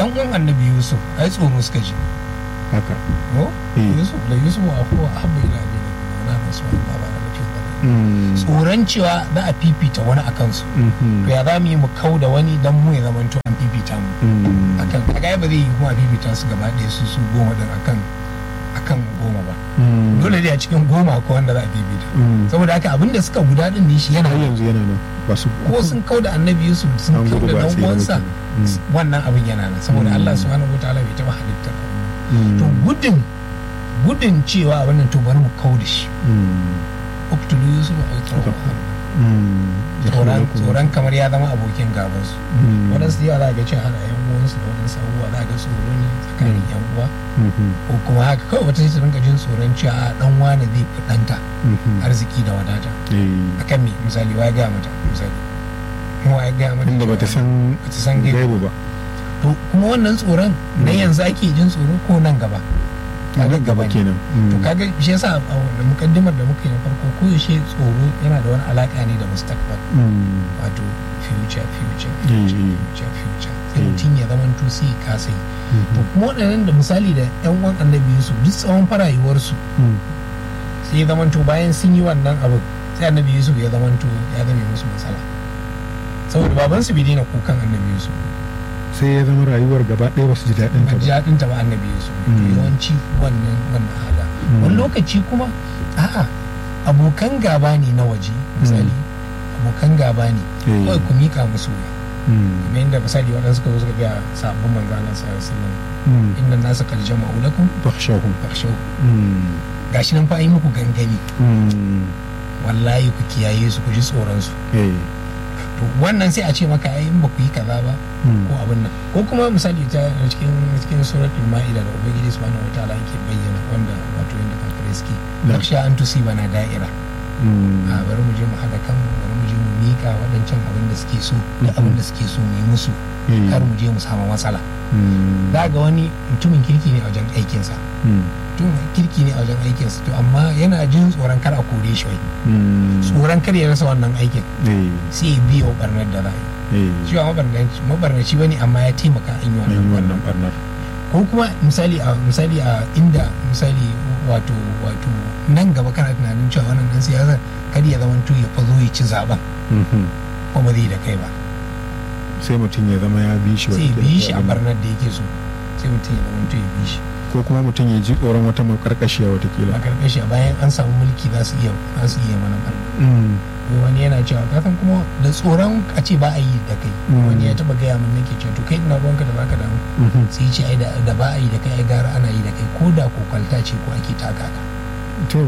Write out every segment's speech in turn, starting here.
yan uwan annabi yusuf ai tsoro suka ji haka ko Eh. yusuf la yusuf wa huwa habba ila abina na nasu ba ba na mutum ba Mm. tsoron cewa za a fifita wani a kansu Mhm. to ya za mu yi mu kau da wani dan mu ya zamanto an fifita mu Mm. akan kaga ba zai yi kuma a fifita su gaba ɗaya su su goma din akan akan goma ba Mm. dole dai a cikin goma ko wanda za a fifita Mm. saboda haka abin da suka guda din ne shi yana har yanzu yana nan ba su ko sun kau da annabi yusuf sun An kau gudu da ba a dan tsira ba uwansa kenan. Mm. wannan abin yana nan saboda Mm. Allah subhanahu wataala bai taba halittar abin nan. Mm. to gudun gudun cewa abin nan to bari mu kau da shi Mm. uktulu yusuf a Haka. tsoro Mm. tsoron tsoron kamar ya zama abokin gabansu Mm. waɗansu yawa za ga cewa hana yan uwansu da waɗansu abubuwa za ga tsoro ne tsakanin yan uwa Mhm. ko kuma haka kawai wata sai ta rinka jin tsoron cewa a dan wane zai fi ɗanta Mhm. arziki da wadata Eh. akan me misali wa ya gaya mata misali kuma wa ya gaya mata inda bata cewa- san bata san gaibu gaibu ba to kuma wannan tsoron na Mm. yanzu ake jin tsoro ko nan gaba kaga nan gaba ne. kenan to Mm. kaga shi yasa a wannan mukaddimar da muka yi na farko ko yaushe tsoro yana da wani alaka ne da mustaqbal Mm. wato future future Eh, future eh. future future sai Eh. mutum ya zama to sai ya kasa yi to Mhm. kuma waɗannan da misali da yan uwan annabi Yusuf duk tsawon farayuwarsu Mm. sai ya zama to bayan sun yi wannan abin sai annabi Yusuf ya zama to ya zame musu matsala saboda babansu bai daina kukan annabi Yusuf sai ya zama rayuwar gaba ɗaya ba su ji daɗin ta ba ji ba daɗin ta ba annabi Yusuf to Mm. yawanci wannan wannan hala Mm. wani lokaci kuma a'a abokan gaba ne na waje misali abokan gaba ne Eh. kawai ku mika musu wuya Mm. kamar yadda misali waɗansu suka zo suka ga sabon manzo Allah sallallahu alaihi wasallam Mm. inna nasu qad jama'u lakum Fakhshawhum. fakhshaw Mm. gashi nan fa yi muku gangani Mm. wallahi ku kiyaye su ku ji tsoron su Eh. to wannan sai a ce maka ai in ba ku yi kaza ba Mm. ko abin nan ko kuma misali ta cikin cikin suratul ma'ida da ubangiji subhanahu wataala yake bayyana wanda wato yanda kafirai suke Na. naksha an tusibana da'ira Mm. a bari mu je mu haɗa kanmu bari mu je mu miƙa waɗancan abin da suke so da Mhm. abin da suke so mu yi musu Eh. kar mu je mu samu matsala Mm. za ga wani mutumin kirki ne a wajen aikinsa Mm. mutumin kirki ne a wajen aikinsa to amma yana jin tsoron kar a kore shi wai Mm. tsoron kar ya rasa wannan aikin Eh. sai ya biya wa barnar da za a yi Eh. shi ba mabarnaci mabarnaci bane amma ya taimaka an yi An yi wannan wannan barnar barnar. ko kuma misali a misali a inda misali wato wato nan gaba kana tunanin cewa wannan dan siyasa kar ya zama to ya fazo ya ci zaben Mhm. ko ba zai da kai ba sai mutum ya zama ya bi shi sai ya wata bi shi a kila. barnar da yake so sai mutum ya zama to ya bi shi ko kuma mutum ya ji tsoron wata makarkashiya watakila a karkashi bayan an samu mulki za su iya za su iya mana barna Mm. Wai wani yana cewa kasan kuma da tsoron a ce ba a yi da kai Mm. wani ya taba gaya min nake cewa to kai ina ruwanka da zaka damu Mhm. sai ya ce ai da da ba a yi da kai ai gara ana yi da kai ko da ko kwalta ce ko ake taka ka to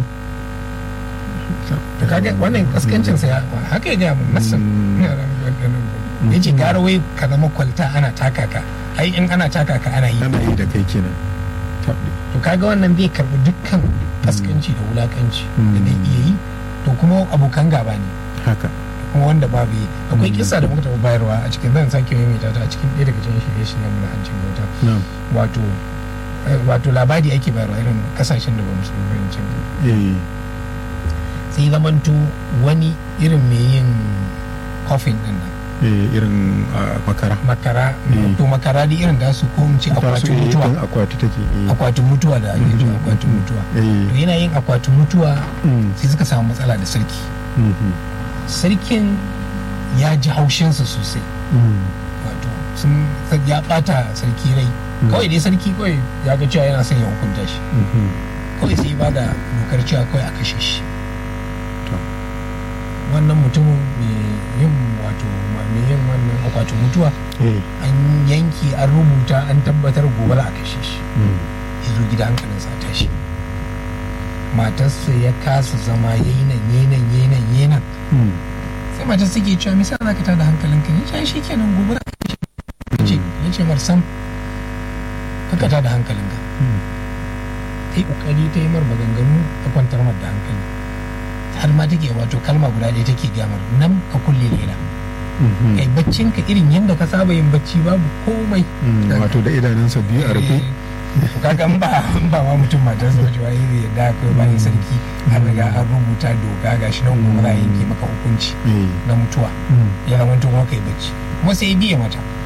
to kaga wannan kaskancin sa ya haka ya gaya min nassan Mm. ya ce gara wai ka zama kwalta ana taka ka ai in ana taka ka ana yi ana yi da kai kenan Tabbi. to kaga wannan zai karbi dukkan kaskanci da wulakanci da Mm. zai iya yi to kuma abokan gaba ne haka kuma wanda babu yi akwai Mm. kisa da muka taɓa bayarwa a cikin zan sake maimaita ta a cikin ɗaya daga cikin shirye-shiryen mu na hancin bauta na'am wato eh, wato labari ake bayarwa irin kasashen da ba mu san fahimcin eh sai zamanto wani irin mai yin coffin din nan eh irin ah, makara makara Mm. to makara da irin da su ko mu ce Ta su akwatin eh, mutuwa kan akwati take eh. akwatin mutuwa da ake cewa Mhm. akwatin mutuwa to eh yana yin akwatin mutuwa Mm. sai suka samu matsala da sarki Mhm. sarkin ya ji haushinsa sosai Mm. wato sun ya bata sarki rai Mm. kawai dai sarki kawai ya ga cewa yana son ya hukunta shi Mhm. kawai sai ba da dokar cewa kawai a kashe shi To. wannan mutumin mai yin wato mai yin wannan akwatin mutuwa eh an yanki an rubuta an tabbatar gobe za a kashe shi Mm. ya zo gida hankalinsa a tashi matarsa ya kasa zama yayi nan yayi nan yayi nan yayi nan Mm. sai matar suke cewa me yasa za ka tada hankalinka ne shi kenan gobe za ka kashe ya ce marsam kaka tada hankalinka Mm. ta yi kokari ta yi mar maganganu ta kwantar mar da hankali har ma take wato kalma guda ɗaya take gamar nan ka kulle leda Mhm. kai baccin ka irin yadda ka saba yin bacci babu komai Mm. wato da idanunsa biyu a rufe Eh, kaga in ba in ba ma mutum matar sa wajen wani da kai bayan sarki an riga an rubuta doka gashi nan gobe za a yanke maka hukunci eh na mutuwa Mm. ya zama to kuma kai bacci kuma sai ya biye mata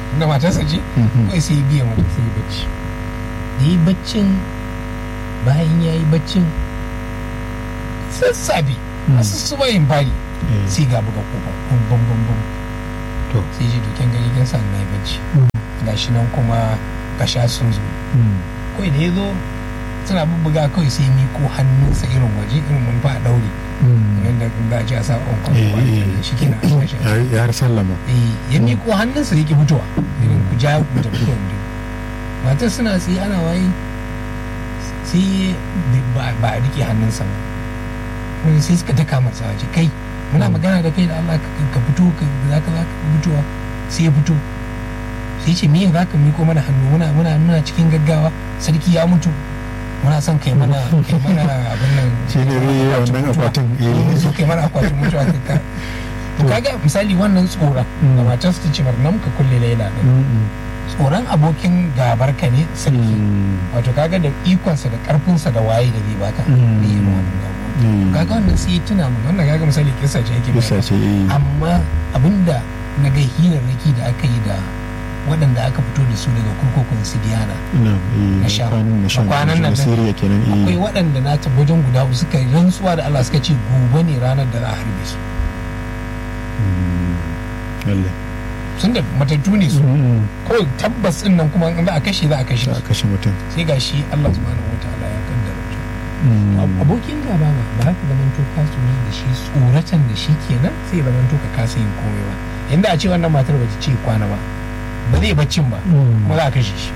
da matarsa ce Mhm. kawai sai ya biya mata sai ya bacci da yi baccin bayan ya yi baccin sassafe Mm. a sussuba yin fari Eh, sai ga buga kofa bum bum bum bum to sai ji duken gani kin sa na yi bacci gashi nan kuma kasha sun zo Mm. kawai da ya zo suna bubbuga kawai sai miko hannunsa irin waje irin mun fa a daure Mm. yadda kun za a ji a sa on Eh, kwan eh. shi kina a sashi Ya- ya har sallama eh ya miko hannunsa yake fitowa irin ku ja ku tafi kawai mu je. matar suna tsaye ana waye sai ba ba a rike hannunsa ba Wani sai suka taka masa waje kai muna magana da kai da Allah ka ka fito ka za ka za ka fitowa sai ya fito sai ce me za ka miko mana hannu muna muna muna cikin gaggawa sarki ya mutu muna son kai mana kai mana abin nan shi ne zai yi wannan mutuwa. akwatin Eh, eh so kai mana akwatin mutuwa ka ka to kaga misali wannan tsoron da Mm. matar su ta ce bar nan ka kulle laila din Mm, tsoron abokin gabar ka ne mm. sarki Mm. wato kaga da ikonsa da karfinsa da waye da zai baka Mm. ne irin wannan abubuwan Mm. kaga wannan sai ya tuna mun wannan kaga misali kisa ce yake bisa ce eh amma abinda na ga hirarraki da aka yi da waɗanda aka fito da su daga kurkukun sidiyana ina Na eh sha. kwanan na shan Kwanan nan na da- Syria kenan akwai eh waɗanda na wajen guda uku suka yi rantsuwa da Allah suka ce gobe ne ranar da za a harbe su Mm. lalle sun da matattu ne su Mm. kawai tabbas din nan kuma in za a kashe za a kashe za a su kashe mutum sai ga shi Allah subhanahu wataala ya kaddara su Mm. Ab- abokin gaba ba ba ka zaman to ka tsoro da shi tsoratan da shi kenan sai zaman to ka kasa yin komai ba inda a ce wannan matar ba ta ce kwana ba ba zai baccin ba Mm. kuma za a kashe shi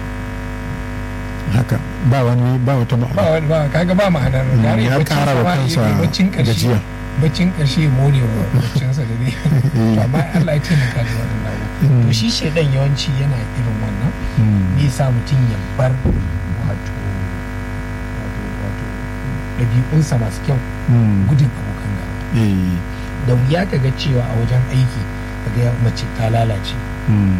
haka ba wani ba wata ba ma'a wani ba kaga ba ma'anar Mm, gare ya baccin kara sa wa ma, kansa eh, baccin karshe gajiya baccin karshe ya more wa baccinsa da zai Eh. amma Allah ya taimaka da wannan abu Mm. to shi shaidan yawanci yana irin wannan Mm. ne sa mutum ya bar wato wato wato ɗabi'unsa masu kyau Mm. gudun abokan gaba eh da wuya ka ga cewa a wajen aiki ka ga mace ta lalace Mm.